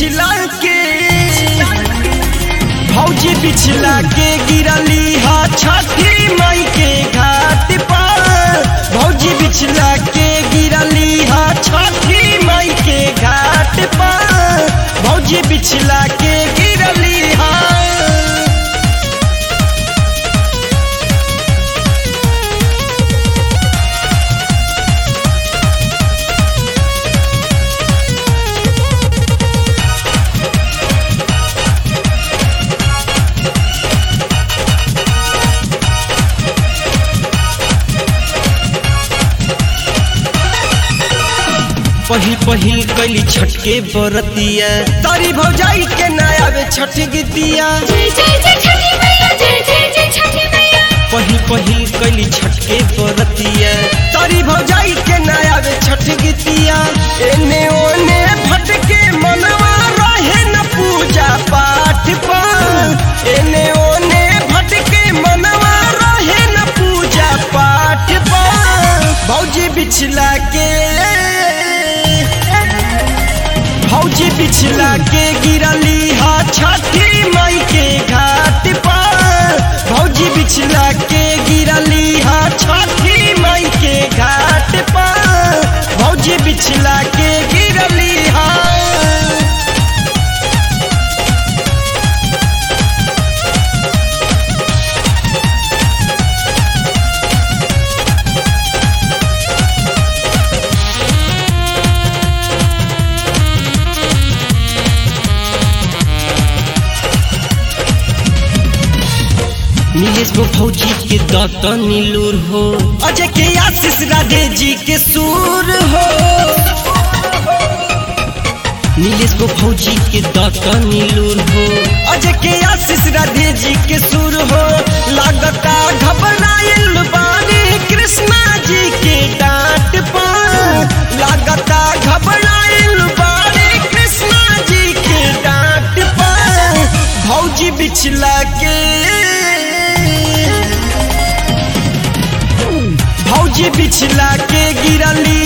बिछला के भौजी बिछला के गिरली हा छठी मई के घाट पर भौजी बिछला के गिरली हा छठी मई के घाट पर भौजी बिछला के गिरली हा पहिल पहिल कैली छटके बरतिया तारी भौजाई के नया वे छठ गीतिया जय जय जय छठी मैया जय जय जय छठी मैया पहिल पहिल कैली छटके बरतिया तारी भौजाई के नया वे छठ गीतिया एने ओने भटके मनवा रहे न पूजा पाठ पर एने ओने भटके मनवा रहे न पूजा पाठ पर भौजी बिछला के भौजी बिछला के गिरली हा छठी मई के घाट पर भौजी बिछला के गिरली हा छठी मई के घाट पर भौजी बिछला के गिरली हा नीलेश को फौजी के दत्त नीलूर हो अजय के आशीष राधे जी के सूर हो नीलेश को फौजी के दत्त नीलूर हो अजय के आशीष राधे जी के सूर हो लागता घबराइल बानी कृष्णा जी के डांट पर लागता घबराइल बानी कृष्णा जी के डांट पर भौजी बिछला के भौजी बिछला के गिरली